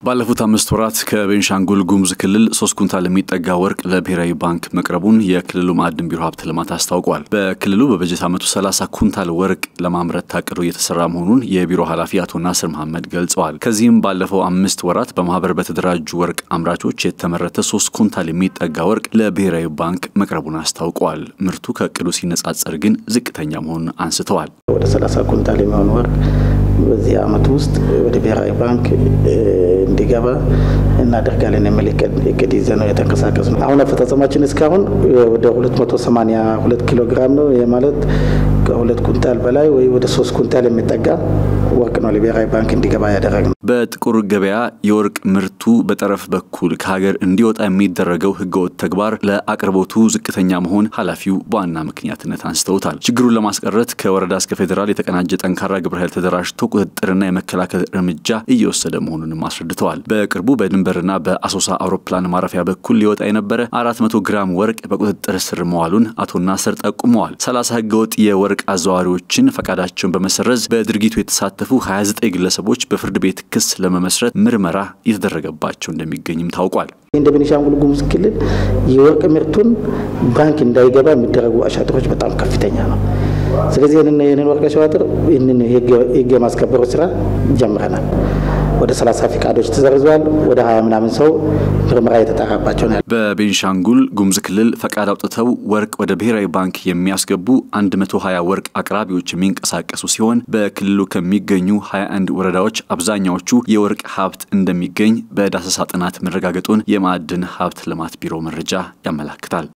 ባለፉት አምስት ወራት ከቤንሻንጉል ጉሙዝ ክልል ሶስት ኩንታል የሚጠጋ ወርቅ ለብሔራዊ ባንክ መቅረቡን የክልሉ ማዕድን ቢሮ ሀብት ልማት አስታውቋል። በክልሉ በበጀት ዓመቱ 30 ኩንታል ወርቅ ለማምረት ታቅዶ እየተሰራ መሆኑን የቢሮ ኃላፊ አቶ ናስር መሐመድ ገልጸዋል። ከዚህም ባለፈው አምስት ወራት በማህበር በተደራጁ ወርቅ አምራቾች የተመረተ ሶስት ኩንታል የሚጠጋ ወርቅ ለብሔራዊ ባንክ መቅረቡን አስታውቀዋል። ምርቱ ከእቅዱ ሲነጻጸር ግን ዝቅተኛ መሆኑን አንስተዋል። ወደ 30 ኩንታል የሚሆን ወርቅ በዚህ ዓመት ውስጥ ወደ ብሔራዊ ባንክ እንዲገባ እናደርጋለን የሚል እቅድ ይዘን ነው የተንቀሳቀስ ነው። አሁን አፈጻጸማችን እስካሁን ወደ 282 ኪሎ ግራም ነው። ይህ ማለት ከሁለት ኩንታል በላይ ወይ ወደ ሶስት ኩንታል የሚጠጋ ወርቅ ነው ለብሔራዊ ባንክ እንዲገባ ያደረግ ነው። በጥቁር ገበያ የወርቅ ምርቱ በጠረፍ በኩል ከሀገር እንዲወጣ የሚደረገው ህገወጥ ተግባር ለአቅርቦቱ ዝቅተኛ መሆን ኃላፊው በዋና ምክንያትነት አንስተውታል። ችግሩን ለማስቀረት ከወረዳ እስከ ፌዴራል የተቀናጀ ጠንካራ ግብረ ኃይል ተደራጅቶ ቁጥጥርና የመከላከል እርምጃ እየወሰደ መሆኑንም አስረድተዋል። በቅርቡ በድንበርና በአሶሳ አውሮፕላን ማረፊያ በኩል ሊወጣ የነበረ 400 ግራም ወርቅ በቁጥጥር ስር መዋሉን አቶ ናስር ጠቁመዋል። 30 ህገወጥ የወርቅ አዘዋዋሪዎችን ፈቃዳቸውን በመሰረዝ በድርጊቱ የተሳተፉ 29 ግለሰቦች በፍርድ ቤት ክስ ለመመስረት ምርመራ እየተደረገባቸው እንደሚገኝም ታውቋል። እንደ ቤኒሻንጉል ጉሙዝ ክልል የወርቅ ምርቱን ባንክ እንዳይገባ የሚደረጉ አሻጥሮች በጣም ከፍተኛ ነው። ስለዚህ ይህንን ወርቅ አሻጥር ይህንን የህግ የማስከበሩ ስራ ጀምረናል። ወደ 30 ፈቃዶች ተሰርዘዋል። ወደ 20 ምናምን ሰው ምርመራ የተጣራባቸው ነው። በቤንሻንጉል ጉሙዝ ክልል ፈቃድ አውጥተው ወርቅ ወደ ብሔራዊ ባንክ የሚያስገቡ 120 ወርቅ አቅራቢዎች የሚንቀሳቀሱ ሲሆን በክልሉ ከሚገኙ 21 ወረዳዎች አብዛኛዎቹ የወርቅ ሀብት እንደሚገኝ በዳሰሳ ጥናት መረጋገጡን የማዕድን ሀብት ልማት ቢሮ መረጃ ያመላክታል።